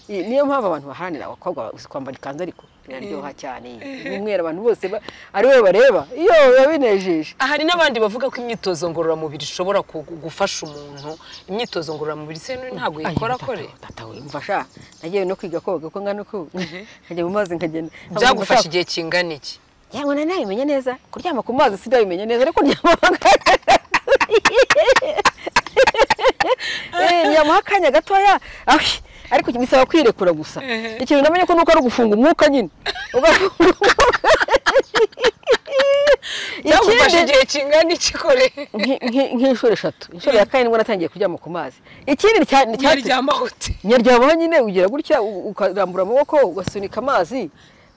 Eh, niyo mpamvu abantu baharanira abakobwa ba- uzi kwambara ikanzu ariko biraryoha cyane n'umweru abantu bose ba- ari we bareba iyo biba binejeje hari n'abandi bavuga ko imyitozo ngororamubiri ishobora ku- gufasha umuntu imyitozo ngororamubiri se ntabwo yikora kore tatawe umva sha nagiye no kwiga koga ko ngana uku nkajya mu mazi nkagenda byagufasha igihe kingana iki yewe nari nabimenya neza kuryama ku mazi sinabimenya neza ariko ndyama akanya Eh, ndyamaho akanya gatoya ahi, ariko bisaba kwirekura gusa ikintu namenye ko nuko ari ugufunga umwuka nyine Ugafunga umwuka. byagufasha Ikindi- igihe kingana iki kore nki- nki- nk'inshuro eshatu inshuro ya kane nibwo natangiye kuryama ku mazi ikindi cya- cyateye- nyaryamahute nyaryamaho nyine ugira gutya u- ukarambura amaboko ugasunika amazi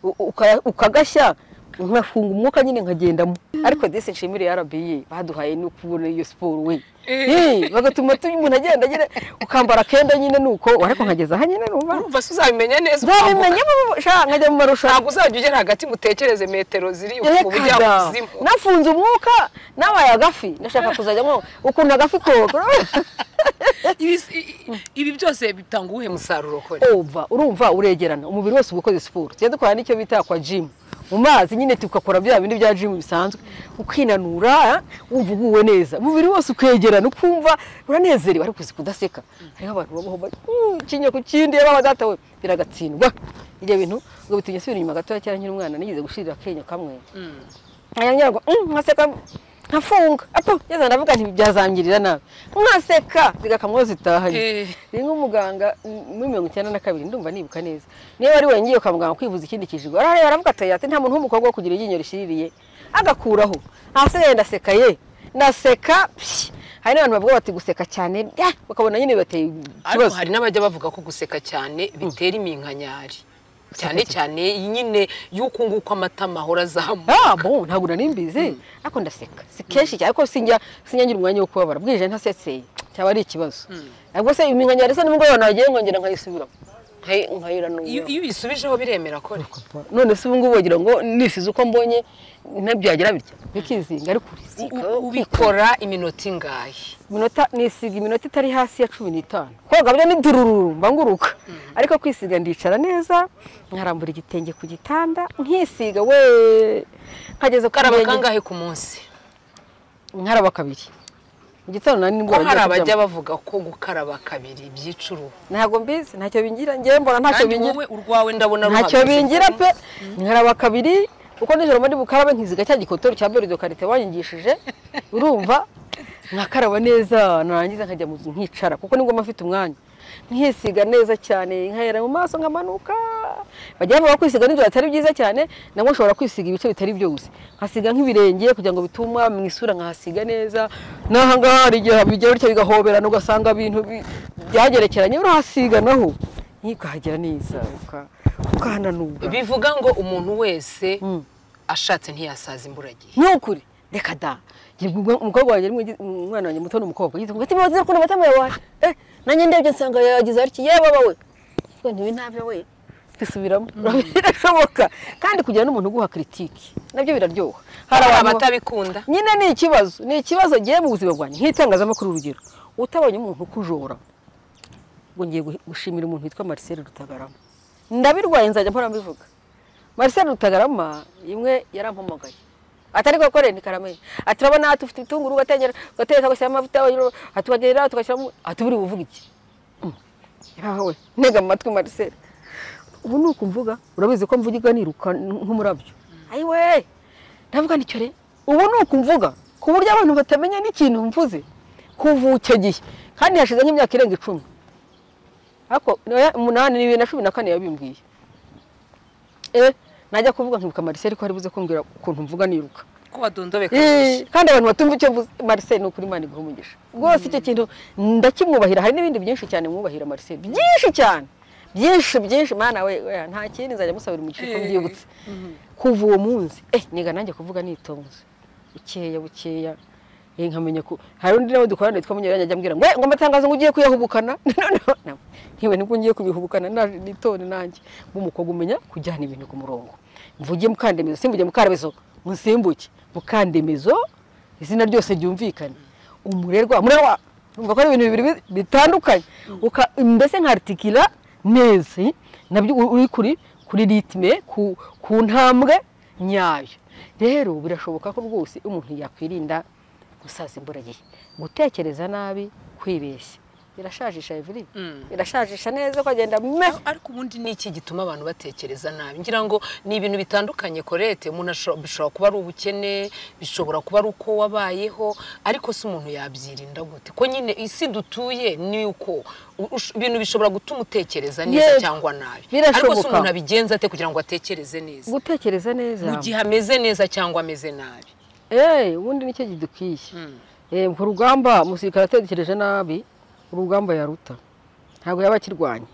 u- uka- ukagashya nkafunga umwuka nyine nkagendamo ariko disi nshimire RBA baduhaye no kubona iyo siporo we Eh, bagatuma tu- umuntu agenda nyine ukambara akenda nyine nuko ariko nkageza aha nyine numva urumva se uzabimenya neza ukambuka. nzabimenya bo- sha nkajya mu marushanwa ntabwo uzajya ugera hagati mutekereze metero ziri mu Reka da. bujyakuzimu nafunze umwuka nabaye agafi ndashaka kuzajyamo ukuntu agafi koga Ibis- i- i- ibi byose bitanga uwuhe musaruro kore ova urumva uregerana umubiri wose uba ukoze siporo tujya dukora n'icyo bita kwa jimu mu mazi nyine tugakora bya bindi bya jimu bisanzwe ukinanura eh, wumva uguwe neza umubiri wose ukegerana ukumva uranezerewe ariko uzi kudaseka hariho abantu babaho bari "Mm, ikinya ku kindi yaba data we biragatsindwa ibyo bintu ngo bitumye nsubira inyuma gatoya cyane nkiri umwana nigeze gushirira akenyo kamwe ngira ngo "Mm, nkaseka nkafunga apo yeza ndavuga nti byazangirira nabi nkaseka zigakamwo zitahanye Eh. ni nk'umuganga m- muri mirongo icyenda na kabiri ndumva nibuka neza niba ari wengiye kwa muganga kwivuza ikindi kijigo arareba aravuga ati ati nta muntu w'umukobwa wo kugira iryinyo rishiririye agakuraho ahasigaye ndaseka ye ndaseka pyi." hari n'abantu bavuga bati guseka cyane bya, bakabona nyine bibateye ariko ikibazo hari n'abajya bavuga ko guseka cyane bitera iminkanyari cyane cyane nyine y'uko nguko amatama ahora azamuka Ah, bon, ntabwo narimbizi ariko ndaseka si kenshi cyane ariko sinjya sinjya ngira umwanya wo kubabara bwije ntaseseye cyaba ari ikibazo ubwo se iminkanyari se nimugoroba nagiye nkongera nkayisubiramo nkayi- iyo nkayiranura iyo ubisubijeho biremera kore none se ubu ngubu wagira ngo nisize uko mbonye nabyagira bitya bikizinga ariko U- urisika u- ubikora iminota ingahe minota nisiga iminota itari hasi ya cumi n'itanu koga byo ni durururu mba nguruka ariko kwisiga ndicara neza nkarambura igitenge ku gitanda nkisiga we nkageza ku karaba birenge kangahe ku munsi nkaraba kabiri mu gitondo nari ko nimugoroba hari ngiye kuryama. abajya bavuga ko gukaraba kabiri byica uruhu ntabwo mbizi ntacyo bingira ngewe mbona ntacyo kandi bingira wowe urwawe ndabona ntacyo ruhagaze. bingira pe nkaraba kabiri kuko nijoro muri bukarabe nkiziga cya gikotori cya mbere karite wanyigishije urumva nkakaraba neza narangiza nkajya mu nzu nkicara kuko nibwo mba mfite umwanya nkisiga neza cyane nkahera mu maso nkamanuka bajya bavuga ko kwisiga nijoro atari byiza cyane nabwo nshobora kwisiga ibice bitari byose nkasiga nk'ibirenge kugira ngo bituma mu isura nkahasiga neza n'aha ngaha hari igihe bijya bityo bigahoberana ugasanga ibintu bi- byagerekeranye urahasiga naho ntukahagera neza uka- ukahananubwa bivuga ngo umuntu wese ashatse ntiyasaza imburagihe ni ukuri reka da Njye ubwo- umukobwa wanjye ni mwiza- umwana wanjye muto ni umukobwa yize ngo ati bazira kuntu batama yawaje eh nanjye ndebye nsanga yagize atya yewe bawe ubwo ntibi ntabyo we twisubiramo birashoboka kandi kugira n'umuntu uguha critique nabyo biraryoha hari abantu- abatabikunda nyine ni ikibazo ni ikibazo gihe mu buzima bwanjye nk'itangazamakuru urugero utabonye umuntu ukujora ngo ngiye gushimira umuntu witwa Marcel Rutagarama ndabirwaye nzajya mpora mbivuga Marcel Rutagarama imwe yarampamagaye atari gukorera ni karame ati urabona tufite ibitunguru ugatengera ugateka ugashyiramo amavuta atubagerera tugashyiramo ati buri buvuga iki yawe ntega amatwi Marcel ubu ni uko mvuga urabizi ko mvuga niruka nk'umurabyo ayiwe ndavuga nicyo re ubu ni uko mvuga ku buryo abantu batamenya n'ikintu mvuze kuva icyo gihe kandi hashize nk'imyaka irenga icumi ariko umunani ni bibiri na cumi na kane yabimbwiye eh najya kuvuga nkibuka Marcel ko ari buze kumbwira ukuntu mvuga niruka ko wadondobeka kandi abantu batumva icyo mvuze Marcel ni ukuri Imana iguha umugisha rwose icyo kintu ndakimwubahira hari n'ibindi byinshi cyane mwubahira Marcel byinshi cyane byinshi byinshi mana we nta kindi nzajya musabira umugisha ko mbyibutse kuva uwo munsi eh niga nanjye kuvuga nitonze bukeya bukeya nkamenya ko hari undi nawe dukorana witwa munyuranya ajya ambwira ngo ngo amatangazo ngo ugiye kuyahubukana ntiwe nibwo ngiye kubihubukana nitone nanjye nk'umukobwa umenya kujyana ibintu ku murongo mvuge mukandemezo simvuge mukandemezo musimbuke mukandemezo izina ryose ryumvikane umurerwa murerwa urumva ko ari ibintu bibiri bitandukanye mbese nkaritikira neza nabyo uri kuri kuri ritime ku ntambwe nyayo rero birashoboka ko rwose umuntu yakwirinda gusaza imburagihe gutekereza nabi kwibeshya birashajisha everi birashajisha neza ukagenda me ariko ubundi ni iki gituma abantu batekereza nabi ngira ngo ni ibintu bitandukanye korete umuntu bishobora kuba ari ubukene bishobora kuba ari uko wabayeho ariko si umuntu yabyirinda gute ko nyine isi dutuye ni uko ibintu bishobora gutuma utekereza neza cyangwa nabi ariko si umuntu abigenza ate kugira ngo atekereze neza gutekereza neza mu gihe ameze neza cyangwa ameze nabi eee ubundi nicyo gidukwiye ku rugamba umusirikare atekereje nabi urugamba yaruta ntabwo yaba akirwanya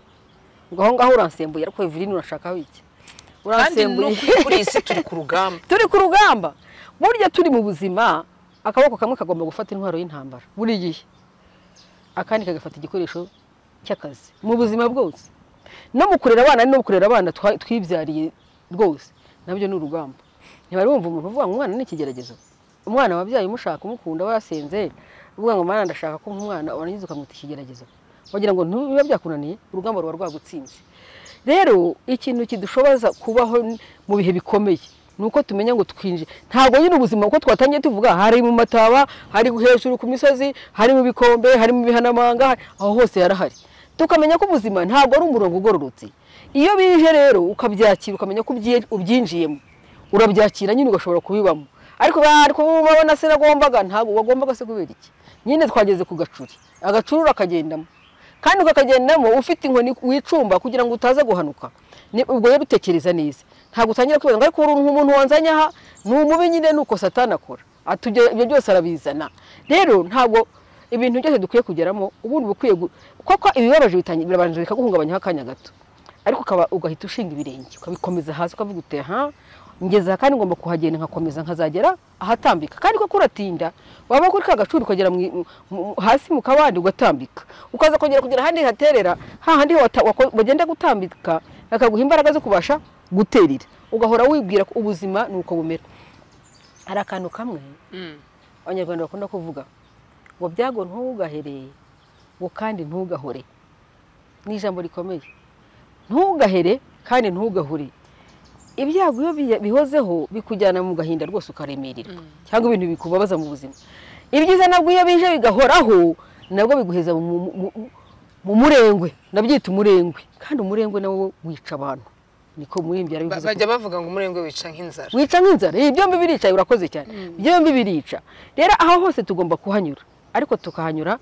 ngo aho ngaho uransembuye ariko ivirini urashakaho iki uransembuye kandi kuri iyi si turi ku rugamba turi ku rugamba burya turi mu buzima akaboko kamwe kagomba gufata intwaro y'intambara buri gihe akandi kagafata igikoresho cy'akazi mu buzima bwose no mu kurera abana no mu kurera abana twibyariye rwose nabyo ni urugamba ntibari bumva umuntu uvuga ngo umwana ni ikigeragezo umwana wabyaye umushaka umukunda wasenze uvuga ngo mwana ndashaka ko umwana warangiza ukamwita ikigeragezo wagira ngo ntibiba byakunaniye urugamba ruba rwagutsinze rero ikintu kidushoboza kubaho mu bihe bikomeye ni uko tumenya ngo twinjire ntabwo nyine ubuzima uko twatangiye tuvuga hari mu mataba hari hejuru ku misozi hari mu bikombe hari mu bihanamanga aho hose yarahari tukamenya ko ubuzima ntabwo ari umurongo ugororotse iyo bije rero ukabyakira ukamenya ko ubyinjiyemo urabyakira nyine ugashobora kubibamo ariko ariko ubona sinagombaga ntabwo wagombaga se kubera iki nyine twageze ku gacuri agacuri urakagendamo kandi ukakagendamo ufite inkoni wicumba kugira ngo utaza guhanuka ubwo rero utekereza neza ntabwo utangira kwibaza ngo ariko umuntu wanzanye aha ni umubi nyine ni uko satana akora ibyo byose arabizana rero ntabwo ibintu byose dukwiye kugeramo ubundi bukwiye kuko ibibabaje birabanza bikaguhungabanyaho akanya gato ariko ugahita ushinga ibirenge ukabikomeza hasi ukavuga uteye aha ngeze aha kandi ngomba kuhagenda nkakomeza nkazagera ahatambika kandi koko uratinda waba kuri ka gacuri ukagera hasi mu kabande ugatambika ukaza kongera kugera ahandi haterera hahandi bagenda gutambika bakaguha imbaraga zo kubasha guterera ugahora wibwira ko ubuzima ni uko bumera hari akantu kamwe abanyarwanda bakunda kuvuga ngo byago ntugahereye ngo kandi ntugahore ni ijambo rikomeye ntugahere kandi ntugahure ibyago iyo bihozeho bikujyana mu gahinda rwose ukaremererwa cyangwa ibintu bikubabaza mu buzima ibyiza nabwo iyo bije bigahoraho nabwo biguheza mu murengwe nabyita umurengwe kandi umurengwe nawo wica abantu niko murimbyi yarabivuze bajya bavuga ngo umurengwe wica nk'inzara wica nk'inzara byombi birica urakoze cyane byombi birica rero aho hose tugomba kuhanyura ariko tukahanyura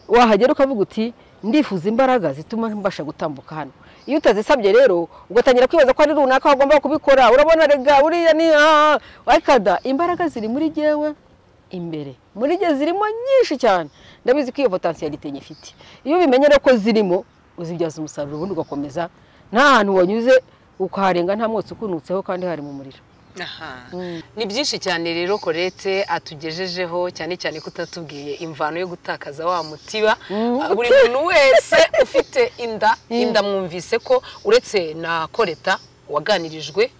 wahagera ukavuga uti ndifuza imbaraga zituma mbasha gutambuka hano iyo utazisabye rero ugatangira kwibaza ko ari runaka wagomba kubikora urabona rega buriya ni wakada imbaraga ziri muri jyewe imbere muri jye zirimo nyinshi cyane ndabizi ko iyo potansiyalite nyifite iyo ubimenye rero ko zirimo uzibyaza umusaruro ubundi ugakomeza nta hantu wanyuze ukaharenga nta mwotsi ukunutseho kandi hari mu muriro ni byinshi cyane rero korete atugejejeho cyane cyane ko utatubwiye imvano yo gutakaza wa mutiba buri muntu wese ufite inda inda mwumvise ko uretse na koreta waganirijwe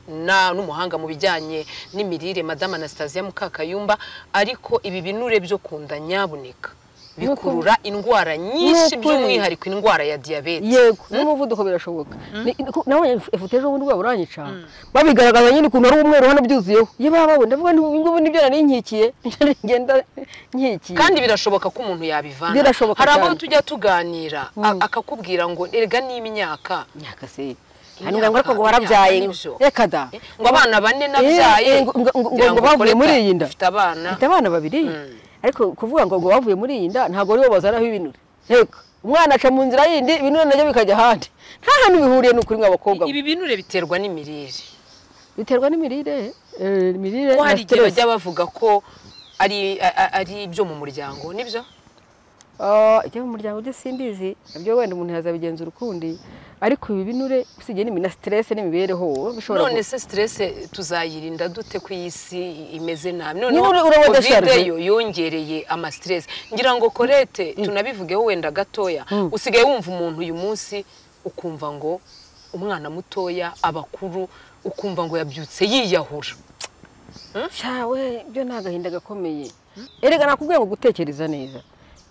n'umuhanga mu bijyanye n'imirire madame Anastasia mukakayumba ariko ibi binure byo kunda nyabuneka bikurura indwara nyinshi Nukuri. by'umwihariko indwara ya diyabete yego n'umuvuduko birashoboka nabonye ifoto ejo bundi waba uranyica babigaragaza nyine ukuntu ari umweru hano byuzuyeho iyo baba babona ndavuga nti ubu ngubu nibyo nari nkikiye ngenda nkikiye kandi birashoboka ko umuntu yabivana Birashoboka hari abo cyane. tujya tuganira a- akakubwira ngo erega ni imyaka myaka se hanyuma ngo ariko ngo warabyaye Imyaka n'ibyo. reka da Eh, ngo abana bane nabyaye Eh, ngo- ngo- ngo- ngira ngo bavuye Colette muri iyi nda. ufite abana mfite abana babiri ariko kuvuga ngo ngo bavuye muri iyi nda ntabwo aribo bazanaho ibinure reka umwana aca mu nzira yindi ibinure nabyo bikajya ahandi nta hantu bihuriye n'ukuri nk'abakobwa ibi binure biterwa n'imirire biterwa n'imirire eh, imirire ko na hari igihe stress. bajya bavuga ko ari a- a- ari ibyo mu muryango nibyo Ah, ibyo mu muryango byo simbizi nabyo wenda umuntu yazabigenzura ukundi ariko ibi binure usibye n'ibi na stress n'imibereho bishobora none ku- se stress tuzayirinda dute ko iyi si imeze nabi Niba uri- urabona covid Charles? yo yongereye ama stress ngira ngo Colette tunabivugeho wenda gatoya usigaye wumva umuntu uyu munsi ukumva ngo umwana mutoya abakuru ukumva ngo yabyutse yiyahura cyawe byo ni agahinda gakomeye erega nakubwiye ngo gutekereza neza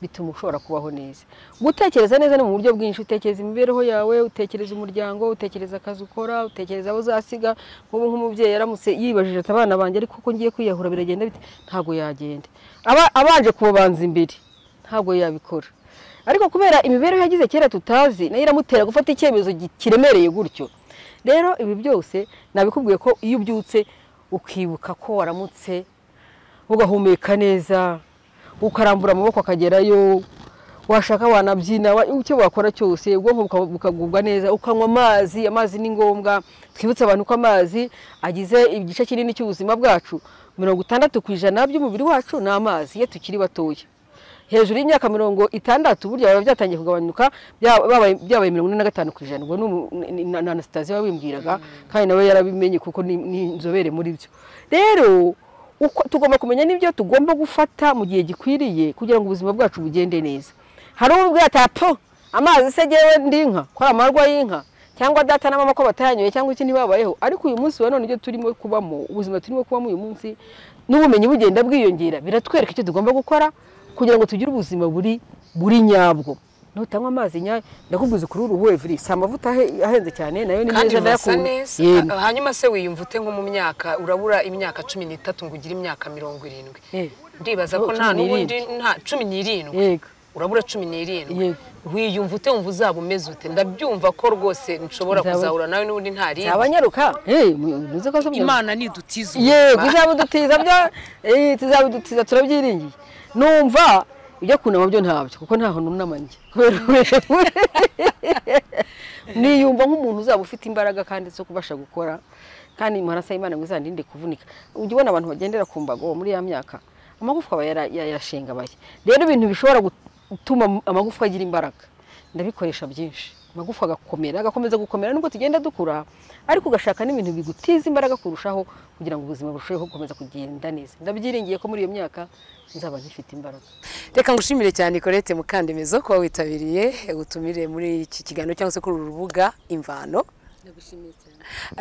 bituma ushobora kubaho neza gutekereza neza ni mu buryo bwinshi utekereza imibereho yawe utekereza umuryango utekereza akazi ukora utekereza abo uzasiga nk'ubu nk'umubyeyi yaramutse yibajije ati abana banjye ariko ko ngiye kwiyahura biragenda bite ntabwo yagenda aba abanje kubabanza imbere ntabwo yabikora ariko kubera imibereho yagize kera tutazi nayo iramutera gufata icyemezo gi- kiremereye gutyo rero ibi byose nabikubwiye ko iyo ubyutse ukibuka ko waramutse ugahumeka neza ukarambura amaboko akagerayo washaka wanabyina wa- icyo wakora cyose ubwonko buka- bukagubwa neza ukanywa amazi amazi ni ngombwa twibutse abantu ko amazi agize igice kinini cy'ubuzima bwacu mirongo itandatu ku ijana by'umubiri wacu ni amazi iyo tukiri batoya hejuru y'imyaka mirongo itandatu burya biba byatangiye kugabanyuka bya- babaye byabaye mirongo ine na gatanu ku ijana ubwo ni umu- ni- ni- na anasitasiyo wabimbwiraga kandi nawe yarabimenye kuko ni ni inzobere muri byo rero uko tugomba kumenya n'ibyo tugomba gufata mu gihe gikwiriye kugira ngo ubuzima bwacu bugende neza hari uwo ubwira ati apo amazi se ngewe ndi inka ko ari amarwa y'inka cyangwa data na mama ko batayanyoye cyangwa iki ntibabayeho ariko uyu munsi wa none ibyo turimo kubamo ubuzima turimo kubamo uyu munsi n'ubumenyi bugenda bwiyongera biratwereka icyo tugomba gukora kugira ngo tugire ubuzima buri buri nyabwo nutanywa amazi nyayo ndakubwiza ukuri uruhu evuri si amavuta ahe- ahenze cyane nayo ni kandi meza urasa ndayakunda neza Yego. Ha- hanyuma se wiyumva ute nko mu myaka urabura imyaka cumi n'itatu ngo ugire imyaka mirongo irindwi Eh. ndibaza ko Oh, nta cumi n'ubundi n'irindwi. nta cumi n'irindwi Yego. urabura cumi n'irindwi Yego. wiyumva ute wumva uzaba umeze ute ndabyumva ko rwose nshobora Nzaba- kuzahura nawe n'ubundi nta rindi zabanyaruka eh muzi ko z'umunyaruka. imana nidutiza yego izabidutiza byo eh, tuzabidutiza turabyiringiye numva ibyo kunama byo ntabyo kuko ntaho nunama njye kubera uburebure. niyumva nk'umuntu uzaba ufite imbaraga kandi zo kubasha gukora kandi murasa imana ngo izandinde kuvunika ujya ubona abantu bagendera ku mbago muri ya myaka amagufwa aba yara- ya- yarashenga bake rero ibintu bishobora gutuma amagufwa agira imbaraga ndabikoresha byinshi amagufwa agakomera agakomeza gukomera nubwo tugenda dukura ariko ugashaka n'ibintu bigutiza imbaraga kurushaho kugira ngo ubuzima burusheho gukomeza kugenda neza ndabyiringiye ko muri iyo myaka nzaba ntifite imbaraga reka ngushimire cyane Colette Mukandemizo kuba witabiriye utumire muri iki kiganiro cyangwa se kuri uru rubuga imvano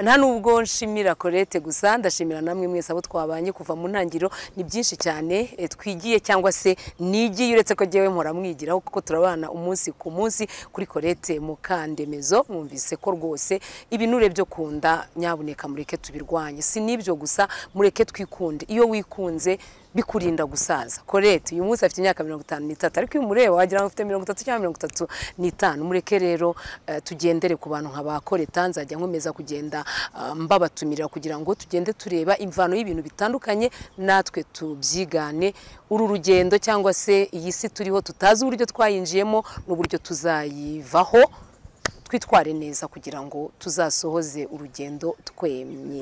nta nubwo nshimira Colette gusa ndashimira namwe mwese abo twabanye kuva mu ntangiriro ni byinshi cyane eh, twigiye cyangwa se nigiye uretse ko jyewe mpora mwigiraho kuko turabana umunsi ku munsi kuri Colette Mukandemezo mwumvise ko rwose ibinure byo kunda nyabuneka mureke tubirwanye si n'ibyo gusa mureke twikunde iyo wikunze bikurinda gusaza Colette uyu munsi afite imyaka mirongo itanu n'itatu ariko iyo umureba wagira ngo afite mirongo itatu cyangwa mirongo itatu n'itanu mureke rero eh, tugendere ku bantu nka ba Colette nzajya nkomeza kugenda eh, mbabatumirira kugira ngo tugende tureba imvano y'ibintu bitandukanye natwe tubyigane uru rugendo cyangwa se iyi si turiho tutazi uburyo twayinjiyemo n'uburyo tuzayivaho twitware neza kugira ngo tuzasohoze urugendo twemye